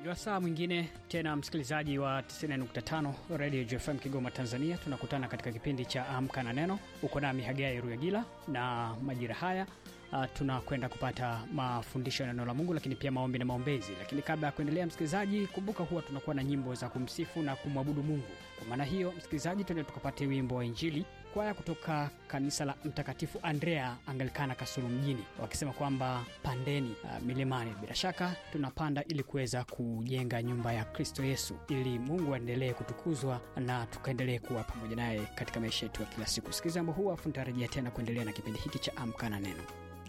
Ni wasaa mwingine tena, msikilizaji wa 90.5 Radio JFM Kigoma, Tanzania. Tunakutana katika kipindi cha Amka na Neno. Uko nami Hagai Ruyagila, na majira haya uh, tunakwenda kupata mafundisho ya neno la Mungu, lakini pia maombi na maombezi. Lakini kabla ya kuendelea, msikilizaji, kumbuka huwa tunakuwa na nyimbo za kumsifu na kumwabudu Mungu. Kwa maana hiyo, msikilizaji, tuende tukapate wimbo wa Injili kwaya kutoka kanisa la Mtakatifu Andrea Anglikana Kasulu mjini, wakisema kwamba pandeni uh, milimani. Bila shaka tunapanda ili kuweza kujenga nyumba ya Kristo Yesu, ili Mungu aendelee kutukuzwa na tukaendelee kuwa pamoja naye katika maisha yetu ya kila siku. Sikiliza wimbo huu afu nitarejea tena kuendelea na kipindi hiki cha Amka na Neno.